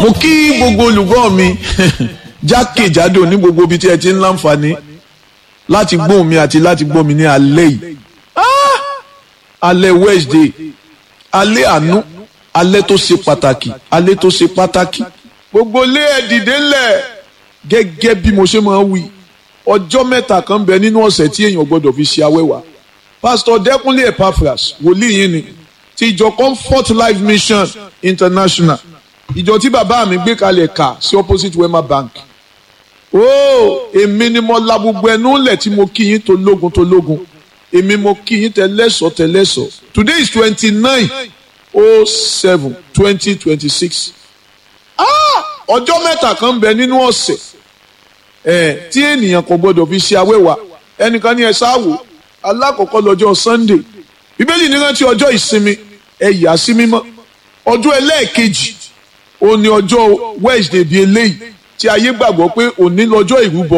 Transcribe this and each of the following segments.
mo kí gbogbo olùgbọ́ mi jákèjádò ní gbogbo ibi tí ẹ ti ń láǹfààní láti gbóhùn mi àti láti gbọ́ mi ní alẹ́ yìí alẹ́ Wednesday alẹ́ àánú alẹ́ tó ṣe pàtàkì alẹ́ tó ṣe pàtàkì gbogbo lé ẹ dìde ńlẹ̀ gẹ́gẹ́ bí mo ṣe máa ń wí ọjọ́ mẹ́ta kan bẹ nínú ọ̀sẹ̀ tí èèyàn gbọ́dọ̀ fi ṣe awẹ́wà pásítọ̀ Dẹ́kúnlé Epaphras wòlíì yín ni ti ìjọ Comfort Life Mission International ìjọ tí bàbá mi gbé kalẹ̀ kà sí opposite Wema Bank ooo èmi ni mo la gbogbo ẹnu lẹ̀ tí mo kí yín tó lógun tó lógun èmi mo kí yín tẹlẹ́sọ̀ tẹlẹ́sọ̀ today is twenty nine oh seven twenty twenty six ọjọ́ mẹ́ta kan bẹ nínú ọ̀sẹ̀ ẹ̀ tí ènìyàn kò gbọdọ̀ fi ṣe awẹ́wà ẹnìkan ní ẹ sáwò alákọ̀ọ́kọ́ lọ́jọ́ Sunday bíbélì ní rántí ọjọ́ ìsinmi ẹ yà sí mímọ́ ọjọ́ ẹlẹ́ẹ̀kejì òní ọjọ́ Wednesday bíi eléyìí tí ayé gbàgbọ́ pé òní lọ́jọ́ ìrúbọ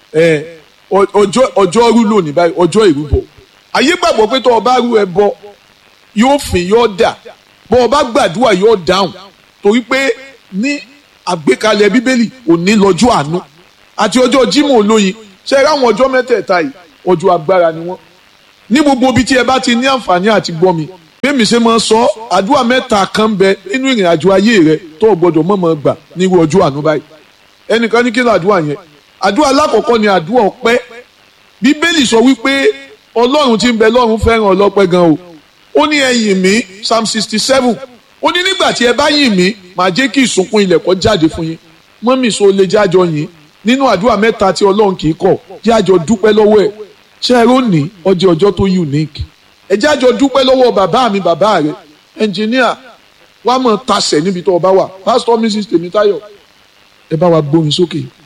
ọjọ́ ọjọ́ rú lónìí báyìí ọjọ́ ìrúbọ ayé gbàgbọ́ pé tó o bá rú ẹbọ yóò fìn yóò dà bó o bá gbàdúrà yóò dáhùn torí pé ní àgbékalẹ̀ bíbélì òní lọ́jọ́ àánú àti ọjọ́ Jímọ̀ olóyin ṣe é ráwọn ọjọ́ mẹ́tẹ̀ẹ̀ta yìí ọjọ́ agbára ni wọ́n ní gbogbo ibi tí ẹ bá ti ní àǹfààní àti gbọ́ mi bẹ́ẹ̀mi ṣe máa ń sọ àdúrà mẹ́ta kan bẹ nínú ìrìn àjò ayé rẹ tó o gbọdọ̀ mọ̀mọ́ gbà nírú ọjọ́ àánú báyìí ẹnìkan ní kí ló àdúrà yẹn àdúrà alákọ̀ọ́kọ́ ni àdúrà ọpẹ́ bíbélì sọ wípé ọlọ́run tí ń bẹ lọ́run fẹ́ràn ọlọ́pẹ́ gan o ó ní ẹ yìn mí psalm sixty seven ó ní nígbà tí ẹ bá yìn mí màá jẹ́ kí ìsùnkún ilẹ̀ kó jáde fún yín mọ́mì so lè jájọ yìn nínú àdúrà mẹ́ta tí ọlọ́run kì í kọ̀ jájọ dúpẹ́ lọ́wọ́ ẹ̀ ṣé ẹ rónì ọjọ́ ọjọ́ tó unique ẹ jájọ dúpẹ́ lọ́wọ́ bàbá mi bàbá rẹ ẹnjìníà wàá mọ̀ tasẹ̀ níbi tó o bá wà pásítọ̀ mrs tèmítáyọ̀ ẹ bá wa gbórin sókè.